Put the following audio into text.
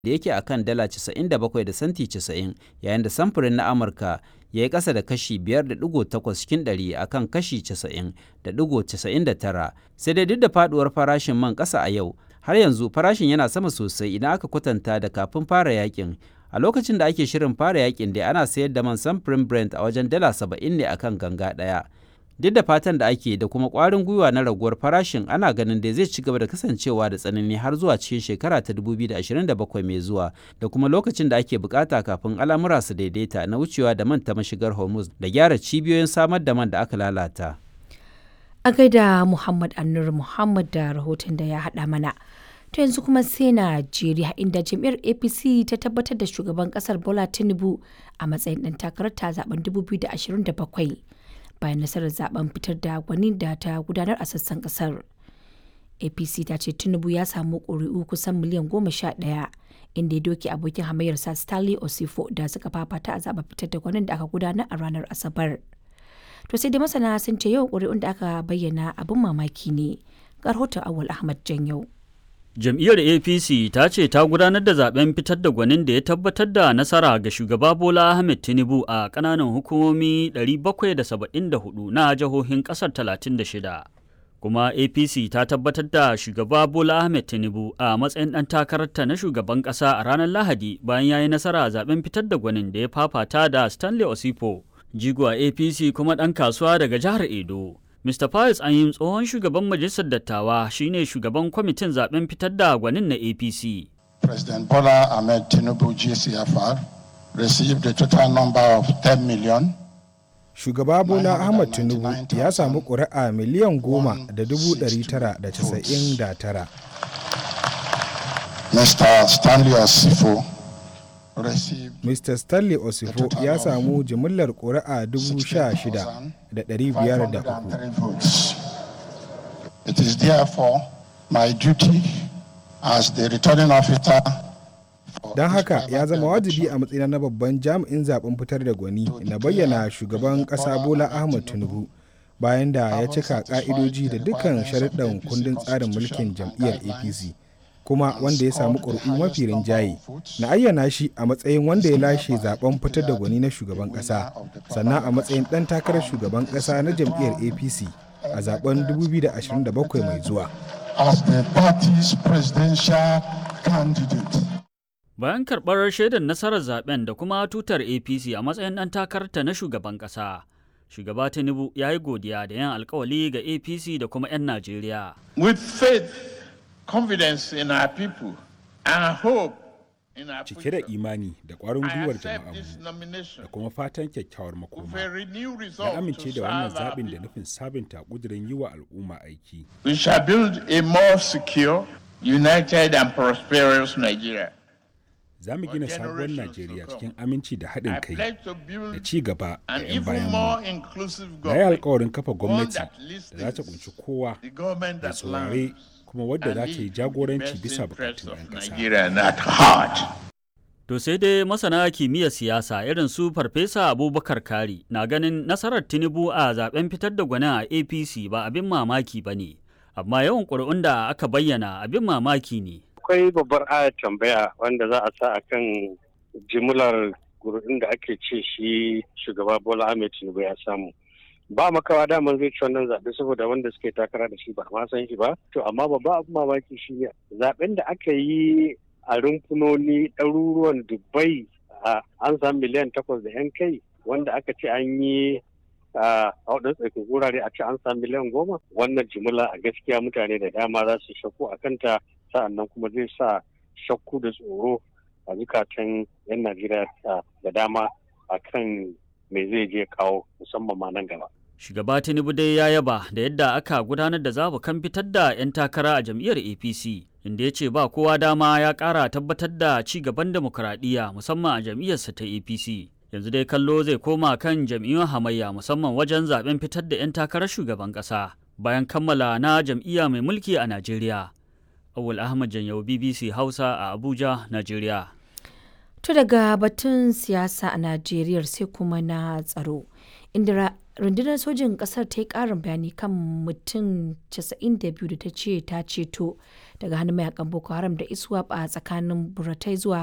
da yake akan dala 97 da santi 90 yayin da samfurin na Amurka ya yi ƙasa da kashi 5.8 cikin ɗari a kan kashi 90.99 sai dai duk da faduwar farashin man ƙasa a yau har yanzu farashin yana sama sosai idan aka kwatanta da kafin fara yakin a lokacin da ake shirin fara yakin dai ana sayar da man samfurin brent a wajen dala 70 ne akan ganga ɗaya duk da fatan da ake da kuma ƙwarin gwiwa na raguwar farashin ana ganin da zai ci gaba da kasancewa da tsanani har zuwa cikin shekara ta 2027 mai zuwa da kuma lokacin da ake bukata kafin al'amura su daidaita na wucewa da man ta mashigar hormuz da gyara cibiyoyin samar da man da aka lalata a gaida muhammad annur muhammad da rahoton da ya haɗa mana to yanzu kuma sai najeriya inda jam'iyyar apc ta tabbatar da shugaban kasar bola tinubu a matsayin ɗan takarar ta zaben 2027 bayan nasarar zaben fitar da gwani da ta gudanar a sassan kasar apc ta ce tinubu ya samu ƙuri'u kusan miliyan goma sha ɗaya inda ya doke abokin hamayyarsa stanley osifo da suka fafata a zaben fitar da gwanin da aka gudanar a ranar asabar to sai dai masana sun ce yawan ƙuri'un da aka bayyana abin mamaki ne ga rahoton awal ahmad janyau Jam'iyyar APC ta ce ta gudanar da zaben fitar da gwanin da ya tabbatar da nasara ga shugaba Bola Ahmed Tinubu a ƙananan hukumomi 774 na jihohin ƙasar 36. Kuma APC ta tabbatar da shugaba Bola Ahmed Tinubu a matsayin ɗan takararta na shugaban ƙasa a ranar Lahadi bayan ya yi nasara a zaben fitar da gwanin da ya fafata da Stanley Osipo, jigo a APC kuma ɗan kasuwa daga jihar Edo. Mr. Pius Anyim tsohon shugaban majalisar dattawa shine shugaban kwamitin zaben fitar da gwanin na APC. President Bola Ahmed Tinubu GCFR received a total number of 10 million. Shugaba Bola Ahmed Tinubu ya samu ƙuri'a miliyan goma da dubu ɗari tara da casa'in da tara. Mr. Stanley Osifo Mr. Stanley Osifo ya samu jimillar ƙuri'a 16,503. It is therefore my duty as the returning officer Don haka ya zama wajibi a matsayina na babban jami'in zaben fitar da gwani na bayyana shugaban ƙasa Bola Ahmed Tinubu bayan da ya cika ƙa'idoji da dukkan sharuɗan kundin tsarin mulkin jam'iyyar APC. kuma wanda ya samu ƙuri'u mafi rinjaye na ayyana shi a matsayin wanda ya lashe zaben fitar da gwani na shugaban ƙasa sannan a matsayin ɗan takarar shugaban ƙasa na jam'iyyar apc a zaben 2027 mai zuwa bayan karɓar shaidar nasarar zaben da kuma tutar apc a matsayin ɗan takararta na shugaban ƙasa shugaba tinubu ya yi godiya da yin alkawali ga apc da kuma 'yan najeriya with faith confidence in our people and hope in our cike da imani da ƙwarin gwiwar jama'anmu da kuma fatan kyakkyawar makoma na amince da wannan zaɓin da nufin sabunta ƙudurin yi wa al'umma aiki we shall build a more secure united and prosperous nigeria za mu gina sabuwar najeriya cikin aminci da haɗin kai da ci gaba da 'yan bayan mu na yi alkawarin kafa gwamnati da za ta kunshi kowa da saurare kuma wadda za ta yi jagoranci bisa bukatun 'yan ƙasa. To sai dai masana kimiyyar siyasa irin su Farfesa Abubakar Kari na ganin nasarar Tinubu a zaben fitar da gwanin a APC ba abin mamaki ba ne, amma yawan ƙuri'un da aka bayyana abin mamaki ne. Akwai babbar ayar tambaya wanda za a sa a kan jimlar ƙuri'un da ake ce shi shugaba Bola Ahmed Tinubu ya samu. ba makawa daman zai ci wannan zaɓe saboda wanda suke takara da shi ba ma san shi ba to amma babba abin mamaki shi ne zaɓen da aka yi a rumfunoni ɗaruruwan dubbai an samu miliyan takwas da yan kai wanda aka ce an yi a waɗansu tsakin wurare a ce an samu miliyan goma wannan jimila a gaskiya mutane da dama za su shakku a kanta sa'annan kuma zai sa shakku da tsoro a zukatan 'yan najeriya da dama a kan me zai je kawo musamman ma nan gaba Shugaba Tinubu dai ya yaba da yadda aka gudanar da zabukan fitar da 'yan takara a jam'iyyar APC, inda ya ce ba kowa dama ya ƙara tabbatar da ci gaban demokuraɗiyya musamman a jam'iyyarsa ta APC. Yanzu dai kallo zai koma kan jam'iyyun hamayya musamman wajen zaben fitar da 'yan takarar shugaban ƙasa bayan kammala na jam'iyya mai mulki a Najeriya. Awul Ahmad Janyau BBC Hausa a Abuja, Najeriya. To daga batun siyasa a Najeriya sai kuma na tsaro. Inda rundunar sojin kasar ta yi karin bayani kan mutum 92 da ta ce ta ceto daga hannun mayakan boko haram da iswap a tsakanin buratai zuwa